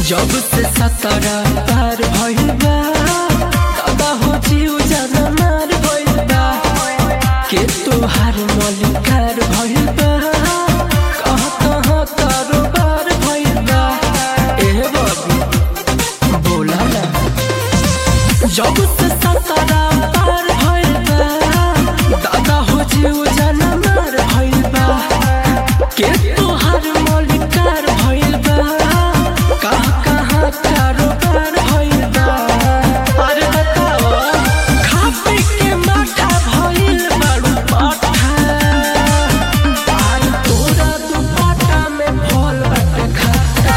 जब से सतरा पार भइल बा दादा हो जीव जाना मार भइल बा के तोहार मलिकार भइल बा कहाँ कहाँ कारोबार भइल बा ए बाबू बोला ना जब से सतरा पार भइल बा दादा हो जीव जाना मार भइल बा के तोहार मलिकार भइल बा कहाँ कहाँ कारोबार भइल बा अरे बताओ खा पी के माठा भइल बारू पाठा आज तोरा दुपट्टा में फल बाटे खाता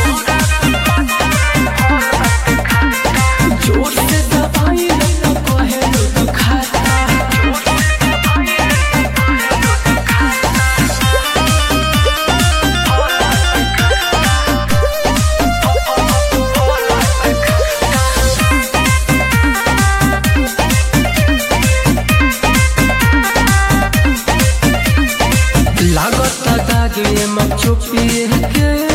जोर से दबाई तो कहे लो खाता लागत दागे में छुपिए के